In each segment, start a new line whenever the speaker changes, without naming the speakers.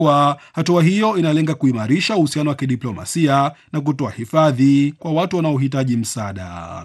kuwa hatua hiyo inalenga kuimarisha uhusiano wa kidiplomasia na kutoa hifadhi kwa watu wanaohitaji msaada.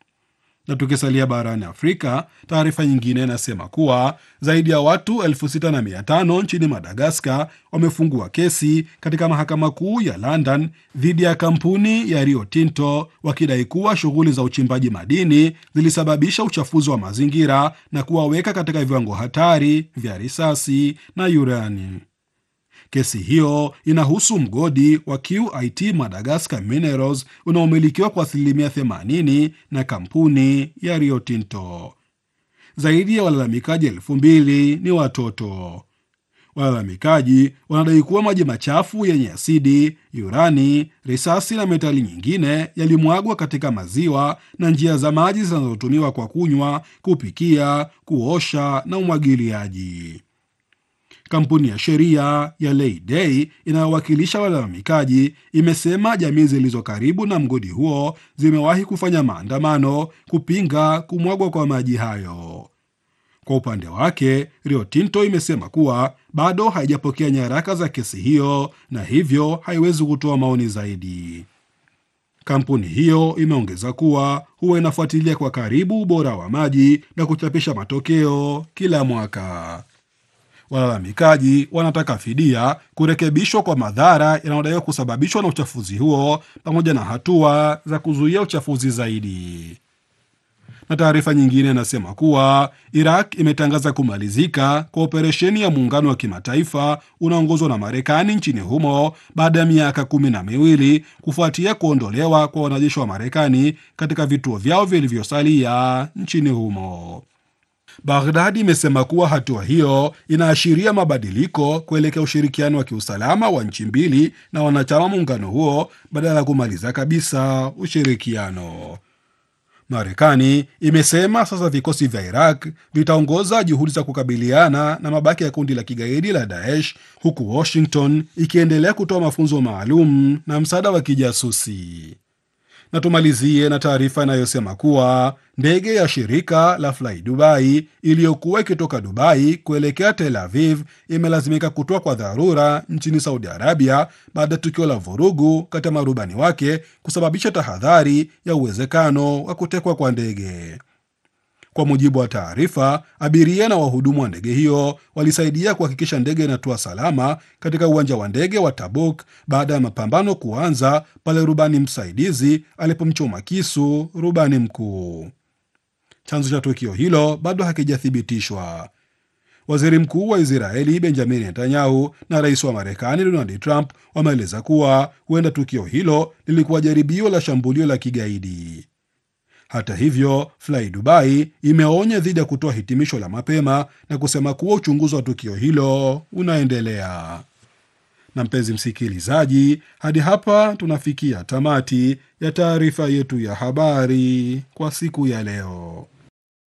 Na tukisalia barani Afrika, taarifa nyingine inasema kuwa zaidi ya watu elfu sita na mia tano nchini Madagaskar wamefungua kesi katika mahakama kuu ya London dhidi ya kampuni ya Rio Tinto wakidai kuwa shughuli za uchimbaji madini zilisababisha uchafuzi wa mazingira na kuwaweka katika viwango hatari vya risasi na urani. Kesi hiyo inahusu mgodi wa QIT Madagascar Minerals unaomilikiwa kwa asilimia 80 na kampuni ya Rio Tinto. Zaidi ya walalamikaji elfu mbili ni watoto. Walalamikaji wanadai kuwa maji machafu yenye asidi, urani, risasi na metali nyingine yalimwagwa katika maziwa na njia za maji zinazotumiwa kwa kunywa, kupikia, kuosha na umwagiliaji. Kampuni ya sheria ya Leyday inayowakilisha walalamikaji imesema jamii zilizo karibu na mgodi huo zimewahi kufanya maandamano kupinga kumwagwa kwa maji hayo. Kwa upande wake, Rio Tinto imesema kuwa bado haijapokea nyaraka za kesi hiyo na hivyo haiwezi kutoa maoni zaidi. Kampuni hiyo imeongeza kuwa huwa inafuatilia kwa karibu ubora wa maji na kuchapisha matokeo kila mwaka. Walalamikaji wanataka fidia, kurekebishwa kwa madhara yanayodaiwa kusababishwa na uchafuzi huo, pamoja na hatua za kuzuia uchafuzi zaidi. Na taarifa nyingine inasema kuwa Iraq imetangaza kumalizika kwa operesheni ya muungano wa kimataifa unaongozwa na Marekani nchini humo baada ya miaka kumi na miwili kufuatia kuondolewa kwa wanajeshi wa Marekani katika vituo vyao vilivyosalia nchini humo. Baghdadi imesema kuwa hatua hiyo inaashiria mabadiliko kuelekea ushirikiano wa kiusalama wa nchi mbili na wanachama muungano huo badala ya kumaliza kabisa ushirikiano. Marekani imesema sasa vikosi vya Iraq vitaongoza juhudi za kukabiliana na mabaki ya kundi la kigaidi la Daesh, huku Washington ikiendelea kutoa mafunzo maalum na msaada wa kijasusi. Na tumalizie na taarifa inayosema kuwa ndege ya shirika la Fly Dubai iliyokuwa ikitoka Dubai kuelekea Tel Aviv imelazimika kutoa kwa dharura nchini Saudi Arabia baada ya tukio la vurugu kati ya marubani wake kusababisha tahadhari ya uwezekano wa kutekwa kwa ndege. Kwa mujibu wa taarifa, abiria na wahudumu wa ndege hiyo walisaidia kuhakikisha ndege inatua salama katika uwanja wa ndege wa Tabuk baada ya mapambano kuanza pale rubani msaidizi alipomchoma kisu rubani mkuu. Chanzo cha tukio hilo bado hakijathibitishwa. Waziri mkuu wa Israeli Benjamin Netanyahu na rais wa Marekani Donald Trump wameeleza kuwa huenda tukio hilo lilikuwa jaribio la shambulio la kigaidi. Hata hivyo, Fly Dubai imeonya dhidi ya kutoa hitimisho la mapema na kusema kuwa uchunguzi wa tukio hilo unaendelea. Na mpenzi msikilizaji, hadi hapa tunafikia tamati ya taarifa yetu ya habari kwa siku ya leo.